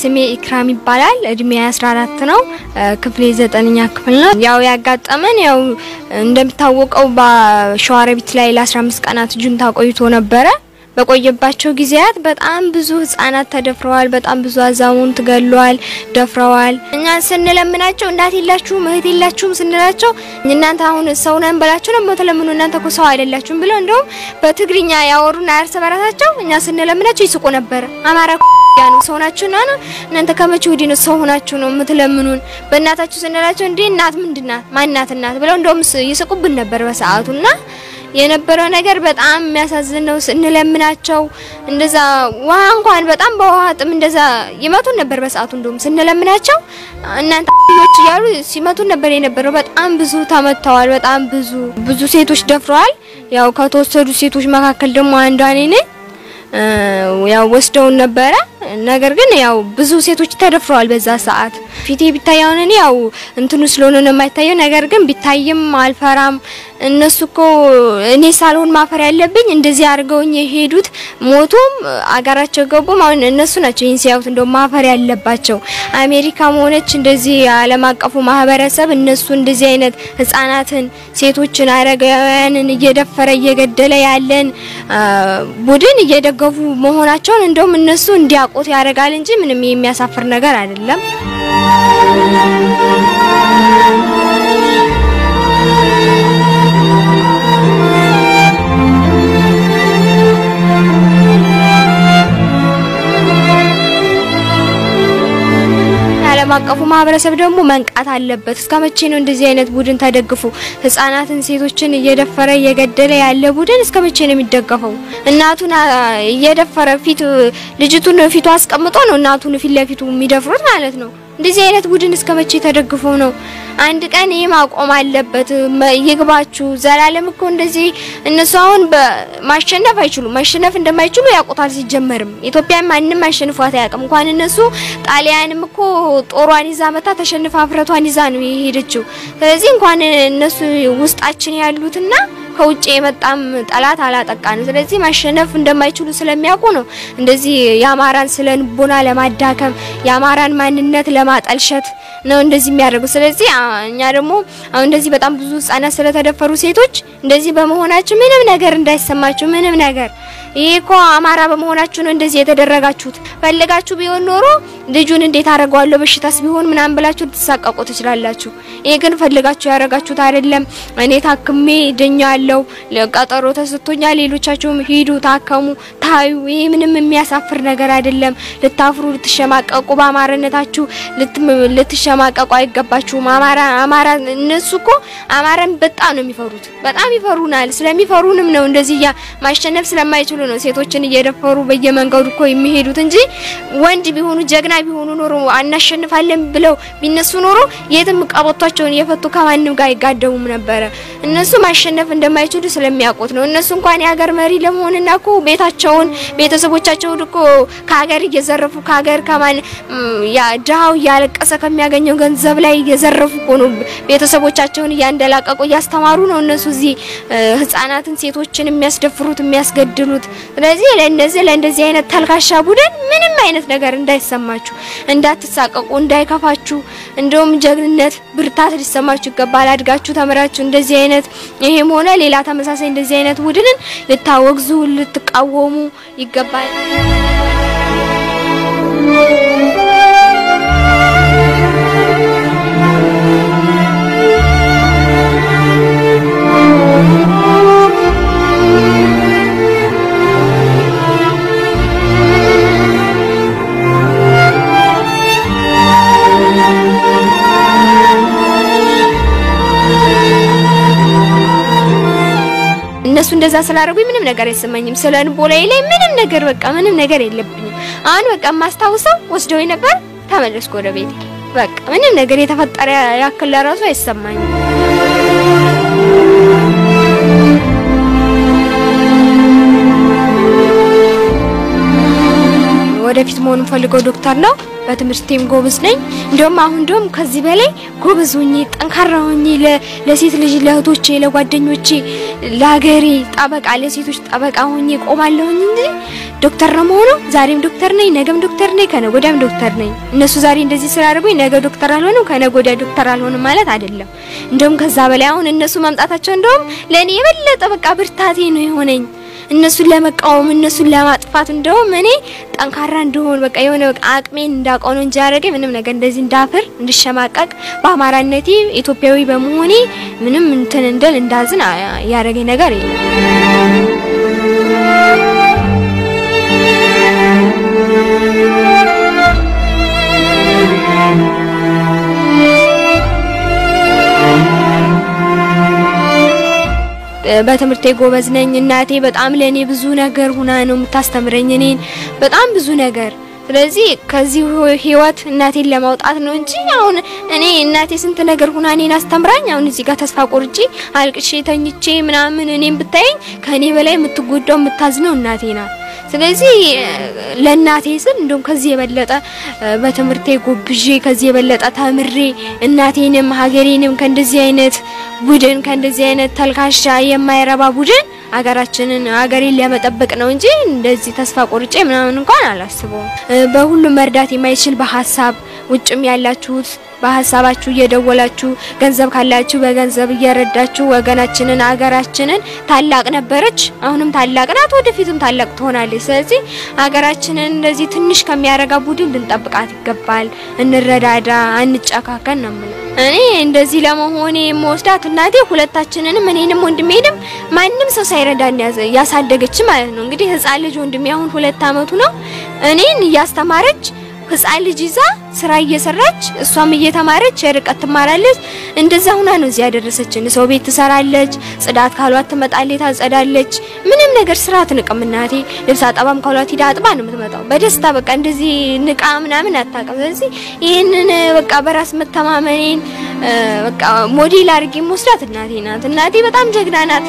ስሜ ኢክራም ይባላል። እድሜ 14 ነው። ክፍሌ ዘጠነኛ ክፍል ነው። ያው ያጋጠመን ያው እንደሚታወቀው በሸዋሮቢት ላይ ለ15 ቀናት ጁንታ ቆይቶ ነበረ። በቆየባቸው ጊዜያት በጣም ብዙ ህጻናት ተደፍረዋል። በጣም ብዙ አዛውንት ገለዋል፣ ደፍረዋል። እኛ ስንለምናቸው እናት የላችሁም እህት የላችሁም ስንላቸው እናንተ አሁን ሰው ነን በላቸው ነው የምትለምኑ እናንተ እኮ ሰው አይደላችሁም ብለው እንደውም በትግርኛ ያወሩና እርስ በራሳቸው እኛ ስንለምናቸው ይስቁ ነበር። አማራ ያ ነው ሰው ናችሁ ነው እናንተ ከመቼ ወዲህ ነው ሰው ሆናችሁ ነው የምትለምኑን? በእናታችሁ ስንላቸው እንዴ እናት ምንድናት ማናት እናት ብለው እንደውም ይስቁብን ነበር በሰዓቱና የነበረው ነገር በጣም የሚያሳዝን ነው። ስንለምናቸው እንደዛ ውሃ እንኳን በጣም በውሃ ጥም እንደዛ ይመቱን ነበር በሰዓቱ። እንደውም ስንለምናቸው እናንተ ልጆች እያሉ ሲመቱን ነበር የነበረው። በጣም ብዙ ተመተዋል። በጣም ብዙ ብዙ ሴቶች ደፍረዋል። ያው ከተወሰዱ ሴቶች መካከል ደግሞ አንዷ እኔ ነኝ። ያው ወስደውን ነበረ። ነገር ግን ያው ብዙ ሴቶች ተደፍረዋል በዛ ሰዓት። ፊቴ ቢታየውን እኔ ያው እንትኑ ስለሆነ ነው የማይታየው። ነገር ግን ቢታይም አልፈራም። እነሱ እኮ እኔ ሳልሆን ማፈር ያለብኝ እንደዚህ አድርገውኝ የሄዱት ሞቱም አገራቸው ገቡም አሁን እነሱ ናቸው ይህን ሲያዩት እንደው ማፈር ያለባቸው። አሜሪካም ሆነች እንደዚህ ዓለም አቀፉ ማህበረሰብ እነሱ እንደዚህ አይነት ህጻናትን፣ ሴቶችን፣ አረጋውያንን እየደፈረ እየገደለ ያለን ቡድን እየደገፉ መሆናቸውን እንደውም እነሱ እንዲያውቁት ያደርጋል እንጂ ምንም የሚያሳፍር ነገር አይደለም። ዓለም አቀፉ ማህበረሰብ ደግሞ መንቃት አለበት። እስከ መቼ ነው እንደዚህ አይነት ቡድን ተደግፎ ህጻናትን፣ ሴቶችን እየደፈረ እየገደለ ያለ ቡድን እስከ መቼ ነው የሚደገፈው? እናቱን እየደፈረ ፊት ልጅቱን ፊቱ አስቀምጦ ነው እናቱን ፊት ለፊቱ የሚደፍሩት ማለት ነው። እንደዚህ አይነት ቡድን እስከ መቼ ተደግፎ ነው? አንድ ቀን ይህ ማቆም አለበት። ይግባችሁ። ዘላለም እኮ እንደዚህ እነሱ አሁን ማሸነፍ አይችሉም። ማሸነፍ እንደማይችሉ ያውቁታል። ሲጀመርም ኢትዮጵያ ማንም አሸንፏት አያውቅም። እንኳን እነሱ ጣሊያንም እኮ ጦሯን ይዛ መታ ተሸንፋ አፍረቷን ይዛ ነው የሄደችው። ስለዚህ እንኳን እነሱ ውስጣችን ያሉትና ከውጭ የመጣም ጠላት አላጠቃን። ስለዚህ ማሸነፍ እንደማይችሉ ስለሚያውቁ ነው እንደዚህ የአማራን ስነ ልቦና ለማዳከም የአማራን ማንነት ለማጠልሸት ነው እንደዚህ የሚያደርጉ። ስለዚህ እኛ ደግሞ አሁን እንደዚህ በጣም ብዙ ህጻናት ስለተደፈሩ ሴቶች እንደዚህ በመሆናችሁ ምንም ነገር እንዳይሰማችሁ ምንም ነገር ይሄ እኮ አማራ በመሆናችሁ ነው እንደዚህ የተደረጋችሁት። ፈልጋችሁ ቢሆን ኖሮ ልጁን እንዴት አደርገዋለሁ በሽታስ ቢሆን ምናምን ብላችሁ ልትሳቀቁ ትችላላችሁ። ይሄ ግን ፈልጋችሁ ያደረጋችሁት አይደለም። እኔ ታክሜ ድኛለሁ፣ ቀጠሮ ተሰጥቶኛል። ሌሎቻችሁም ሂዱ ታከሙ፣ ታዩ። ይሄ ምንም የሚያሳፍር ነገር አይደለም። ልታፍሩ፣ ልትሸማቀቁ በአማራነታችሁ ልትሸማቀቁ አይገባችሁም። አማራ አማራ እነሱ እኮ አማራን በጣም ነው የሚፈሩት፣ በጣም ይፈሩናል። ስለሚፈሩንም ነው እንደዚህ ማሸነፍ ስለማይችሉ ነው ሴቶችን እየደፈሩ በየመንገዱ እኮ የሚሄዱት እንጂ ወንድ ቢሆኑ ጀግና ቢሆኑ ኖሮ አናሸንፋለን ብለው ቢነሱ ኖሮ የትም ቀበቷቸውን እየፈቱ ከማንም ጋር አይጋደሙም ነበረ። እነሱ ማሸነፍ እንደማይችሉ ስለሚያውቁት ነው። እነሱ እንኳን የሀገር መሪ ለመሆንና እኮ ቤታቸውን ቤተሰቦቻቸውን እኮ ከሀገር እየዘረፉ ከሀገር ከማን ያ ድሃው እያለቀሰ ከሚያገኘው ገንዘብ ላይ እየዘረፉ እኮ ነው ቤተሰቦቻቸውን እያንደላቀቁ እያስተማሩ ነው እነሱ እዚህ ህጻናትን፣ ሴቶችን የሚያስደፍሩት የሚያስገድሉት። ስለዚህ ለእነዚህ ለእንደዚህ አይነት ተልካሻ ቡድን ምንም አይነት ነገር እንዳይሰማችሁ፣ እንዳትሳቀቁ፣ እንዳይከፋችሁ እንደውም ጀግንነት፣ ብርታት ሊሰማችሁ ይገባል። አድጋችሁ ተምራችሁ እንደዚህ አይነት ይሄም ሆነ ሌላ ተመሳሳይ እንደዚህ አይነት ቡድንን ልታወግዙ ልትቃወሙ ይገባል። እነሱ እንደዛ ስላደረጉኝ ምንም ነገር አይሰማኝም። ስለ ልቦናዬ ላይ ምንም ነገር በቃ ምንም ነገር የለብኝም። አሁን በቃ የማስታውሰው ወስደው ነበር፣ ተመለስኩ ወደ ቤቴ። በቃ ምንም ነገር የተፈጠረ ያክል ለራሱ አይሰማኝም። ወደፊት መሆን ፈልገው ዶክተር ነው። በትምህርቴም ጎበዝ ነኝ። እንደውም አሁን እንደውም ከዚህ በላይ ጎበዝ ሆኜ ጠንካራ ሆኜ ለሴት ልጅ ለእህቶቼ፣ ለጓደኞቼ፣ ለሀገሬ ጠበቃ ለሴቶች ጠበቃ ሆኜ ቆማለሁኝ እንጂ ዶክተር ነው መሆነው። ዛሬም ዶክተር ነኝ፣ ነገም ዶክተር ነኝ፣ ከነገ ወዲያም ዶክተር ነኝ። እነሱ ዛሬ እንደዚህ ስላደረጉኝ ነገ ዶክተር አልሆንም፣ ከነገ ወዲያ ዶክተር አልሆንም ማለት አይደለም። እንደውም ከዛ በላይ አሁን እነሱ መምጣታቸው እንደውም ለእኔ የበለጠ በቃ ብርታቴ ነው የሆነኝ እነሱን ለመቃወም እነሱን ለማጥፋት እንደውም እኔ ጠንካራ እንደሆን በቃ የሆነ በቃ አቅሜን እንዳውቀው ነው እንጂ ያደረገኝ ምንም ነገር እንደዚህ እንዳፍር እንድሸማቀቅ በአማራነቴ ኢትዮጵያዊ በመሆኔ ምንም እንትን እንደል እንዳዝን ያደረገኝ ነገር የለም። በትምህርቴ ጎበዝ ነኝ። እናቴ በጣም ለኔ ብዙ ነገር ሁና ነው የምታስተምረኝ እኔን በጣም ብዙ ነገር። ስለዚህ ከዚህ ህይወት እናቴን ለማውጣት ነው እንጂ አሁን እኔ እናቴ ስንት ነገር ሁና እኔን አስተምራኝ አሁን እዚህ ጋር ተስፋ ቆርጬ አልቅሼ ተኝቼ ምናምን እኔን ብታየኝ ከኔ በላይ የምትጎዳው የምታዝነው እናቴ ናት። ስለዚህ ለእናቴ ስል እንደውም ከዚህ የበለጠ በትምህርቴ ጎብዤ ከዚህ የበለጠ ተምሬ እናቴንም ሀገሬንም ከእንደዚህ አይነት ቡድን ከእንደዚህ አይነት ተልካሻ የማይረባ ቡድን ሀገራችንን ሀገሬን ለመጠበቅ ነው እንጂ እንደዚህ ተስፋ ቆርጬ ምናምን እንኳን አላስበውም። በሁሉም መርዳት የማይችል በሀሳብ ውጭም ያላችሁት በሀሳባችሁ እየደወላችሁ ገንዘብ ካላችሁ በገንዘብ እየረዳችሁ ወገናችንን ሀገራችንን ታላቅ ነበረች፣ አሁንም ታላቅ ናት፣ ወደፊትም ታላቅ ትሆናለች። ስለዚህ ሀገራችንን እንደዚህ ትንሽ ከሚያረጋ ቡድን ልንጠብቃት ይገባል። እንረዳዳ፣ አንጨካከን ነው የምለው። እኔ እንደዚህ ለመሆኔ የምወስዳት እናቴ ሁለታችንንም እኔንም ወንድሜንም ማንም ሰው ሳይረዳን ያሳደገች ማለት ነው። እንግዲህ ህፃን ልጅ ወንድሜ አሁን ሁለት አመቱ ነው። እኔን እያስተማረች ህፃን ልጅ ይዛ ስራ እየሰራች እሷም እየተማረች የርቀት ትማራለች። እንደዛ ሁና ነው እዚህ ያደረሰችን። ሰው ቤት ትሰራለች፣ ጽዳት ካሏት ትመጣለች፣ ታጸዳለች። ምንም ነገር ስራ አትንቅም እናቴ። ልብስ አጠባም ካሏት ሂዳ አጥባ ነው የምትመጣው በደስታ በቃ እንደዚህ ንቃ ምናምን አታውቅም። ስለዚህ ይህንን በቃ በራስ መተማመኔን በቃ ሞዴል አድርጌ የምወስዳት እናቴ ናት። እናቴ በጣም ጀግና ናት።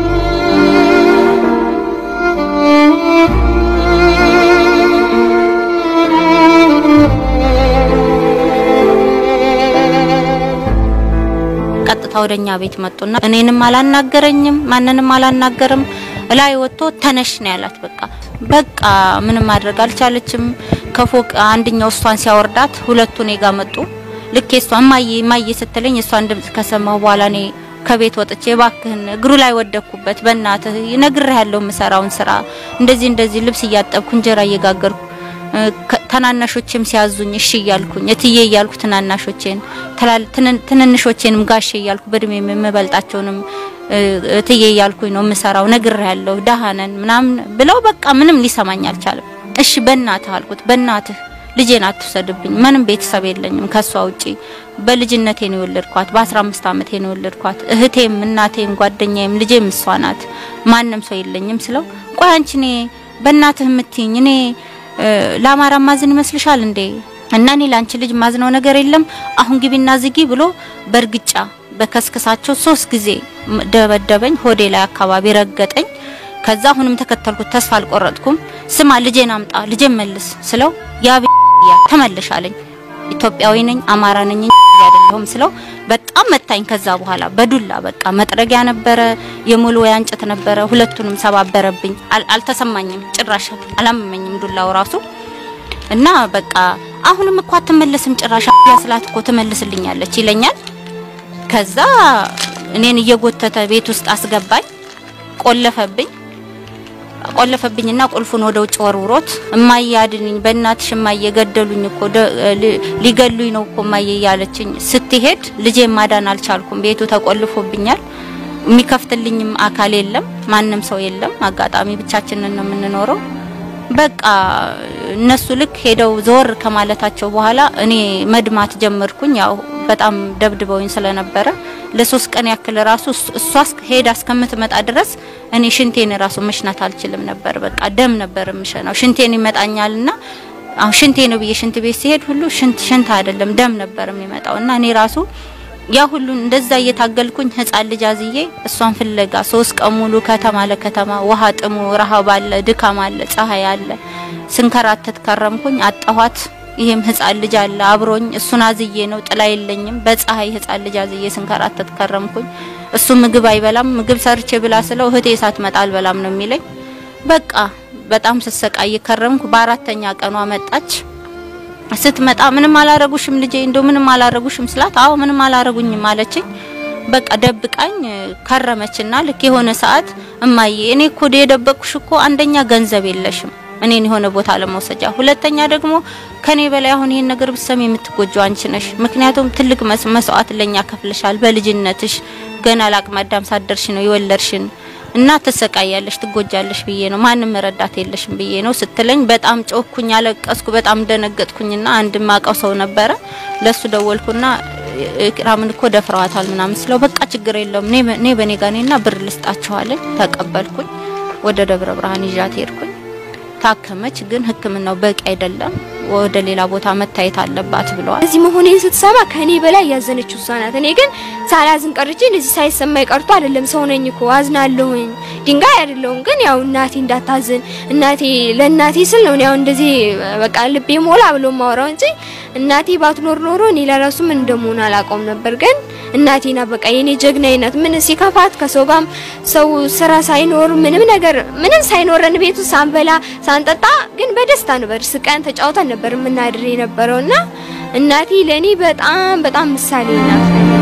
ቀጥታ ወደኛ ቤት መጡና እኔንም አላናገረኝም፣ ማንንም አላናገርም። እላይ ወጥቶ ተነሽ ነው ያላት። በቃ በቃ ምንም ማድረግ አልቻለችም። ከፎቅ አንደኛው እሷን ሲያወርዳት ሁለቱ እኔ ጋር መጡ። ልክ እሷ እማዬ እማዬ ስትለኝ እሷን ድምጽ ከሰማሁ በኋላ እኔ ከቤት ወጥቼ እባክህን እግሩ ላይ ወደኩበት፣ በእናትህ ይነግርህ ያለው የምሰራውን ስራ እንደዚህ እንደዚህ ልብስ እያጠብኩ እንጀራ እየጋገርኩ ተናናሾችም ሲያዙኝ እሺ እያልኩኝ እትዬ እያልኩ ትናናሾቼን ትንንሾቼንም ጋሼ እያልኩ በእድሜ የምበልጣቸውንም እትዬ እያልኩኝ ነው የምሰራው። ነግሬያለሁ፣ ደሃ ነን ምናምን ብለው በቃ ምንም ሊሰማኝ አልቻለም። እሺ በእናትህ አልኩት። በእናትህ ልጄን አትውሰድብኝ፣ ምንም ቤተሰብ የለኝም ከሷ ውጪ። በልጅነቴ ነው የወለድኳት፣ በ15 ዓመቴ ነው የወለድኳት። እህቴም እናቴም ጓደኛዬም ልጄም እሷ ናት። ማንም ሰው የለኝም ስለው ቆይ አንቺ እኔ በእናትህ የምትይኝ እኔ ለአማራ ማዝን ይመስልሻል እንዴ? እና እኔ ላንቺ ልጅ ማዝነው ነገር የለም። አሁን ግቢና ዝጊ ብሎ በእርግጫ በከስከሳቸው ሶስት ጊዜ ደበደበኝ። ሆዴ ላይ አካባቢ ረገጠኝ። ከዛ አሁንም ተከተልኩት። ተስፋ አልቆረጥኩም። ስማ ልጄን አምጣ፣ ልጄን መልስ ስለው ያብያ ተመልሻለኝ። ኢትዮጵያዊ ነኝ አማራ ነኝ አይደለሁም ስለው በጣም መታኝ። ከዛ በኋላ በዱላ በቃ መጥረጊያ ነበረ፣ የሞልወያ እንጨት ነበረ። ሁለቱንም ሰባበረብኝ። አልተሰማኝም፣ ጭራሽ አላመመኝም ዱላው ራሱ እና በቃ አሁንም እኮ አትመለስም ጭራሽ ያስላት እኮ ትመልስልኛለች ይለኛል። ከዛ እኔን እየጎተተ ቤት ውስጥ አስገባኝ፣ ቆለፈብኝ ቆለፈብኝና ቁልፉን ወደ ውጭ ወርውሮት እማዬ አድንኝ፣ በእናትሽ እማዬ ገደሉኝ እኮ ሊገሉኝ ነው እኮ እማዬ እያለችኝ ስትሄድ ልጄ ማዳን አልቻልኩም። ቤቱ ተቆልፎብኛል። የሚከፍትልኝም አካል የለም፣ ማንም ሰው የለም። አጋጣሚ ብቻችንን ነው የምንኖረው። በቃ እነሱ ልክ ሄደው ዘወር ከማለታቸው በኋላ እኔ መድማት ጀመርኩኝ። ያው በጣም ደብድበውኝ ስለነበረ ለሶስት ቀን ያክል ራሱ እሷ ሄዳ እስከምትመጣ ድረስ እኔ ሽንቴን ራሱ መሽናት አልችልም ነበር። በቃ ደም ነበር የምሸናው። ሽንቴን ይመጣኛልና አሁን ሽንቴ ነው ብዬ ሽንት ቤት ሲሄድ ሁሉ ሽንት ሽንት አይደለም ደም ነበር የሚመጣው እና እኔ ራሱ ያ ሁሉ እንደዛ እየታገልኩኝ ህፃን ልጅ አዝዬ እሷን ፍለጋ ሶስት ቀን ሙሉ ከተማ ለከተማ ውሃ ጥሙ፣ ረሃብ አለ፣ ድካም አለ፣ ፀሐይ አለ። ስንከራተት ከረምኩኝ። አጣኋት። ይሄም ህፃን ልጅ አለ አብሮኝ። እሱን አዝዬ ነው ጥላ የለኝም። በፀሐይ ህፃን ልጅ አዝዬ ስንከራተት ከረምኩኝ። እሱ ምግብ አይበላም። ምግብ ሰርቼ ብላ ስለው እህቴ ሳትመጣ አልበላም ነው የሚለኝ። በቃ በጣም ስሰቃይ ከረምኩ። በአራተኛ ቀኗ መጣች። ስትመጣ ምንም አላረጉሽም ልጄ፣ እንደው ምንም አላረጉሽም ስላት፣ አዎ ምንም አላረጉኝም አለችኝ። በቃ ደብቃኝ ከረመችና ልክ የሆነ ሰዓት እማዬ፣ እኔ እኮ የደበቅኩሽ እኮ አንደኛ ገንዘብ የለሽም እኔን የሆነ ቦታ ለመውሰጃ፣ ሁለተኛ ደግሞ ከኔ በላይ አሁን ይሄን ነገር ብሰም የምትጎጂው አንቺ ነሽ። ምክንያቱም ትልቅ መስዋዕት ለኛ ከፍለሻል። በልጅነትሽ ገና ለአቅመ አዳም ሳደርሽ ነው የወለድሽን እና ትሰቃያለሽ፣ ትጎጃለሽ ብዬ ነው ማንም ረዳት የለሽም ብዬ ነው ስትለኝ በጣም ጮኩኝ፣ አለቀስኩ፣ በጣም ደነገጥኩኝና አንድ ማቀው ሰው ነበረ ለሱ ደወልኩና ኢክራምን እኮ ደፍረዋታል ምናምን ስለው በቃ ችግር የለውም እኔ በኔ ጋር ነኝና ብር ልስጣቸዋለኝ። ተቀበልኩኝ። ወደ ደብረ ብርሃን ይዣት ሄድኩኝ። ታከመች። ግን ሕክምናው በቂ አይደለም፣ ወደ ሌላ ቦታ መታየት አለባት ብለዋል። እዚህ መሆኔን ስትሰማ ከኔ በላይ ያዘነችው እሷ ናት። እኔ ግን ሳላዝን ቀርቼ እንደዚህ ሳይሰማኝ ቀርቶ አይደለም። ሰው ነኝ እኮ አዝናለሁኝ፣ ድንጋይ አይደለሁም። ግን ያው እናቴ እንዳታዝን እናቴ ለእናቴ ስል ነው ያው እንደዚህ በቃ ልቤ ሞላ ብሎ ማወራው እንጂ እናቴ ባትኖር ኖሮ እኔ ለራሱ ምን እንደምሆን አላውቀውም ነበር። ግን እናቴና በቃ የኔ ጀግናይነት ምን ሲከፋት ከሰው ጋም ሰው ስራ ሳይኖር ምንም ነገር ምንም ሳይኖረን ቤቱ ሳንበላ ሳንጠጣ ግን በደስታ ነበር ስቀን ተጫውተን ነበር የምናድር የነበረውና እናቴ ለኔ በጣም በጣም ምሳሌ ናት።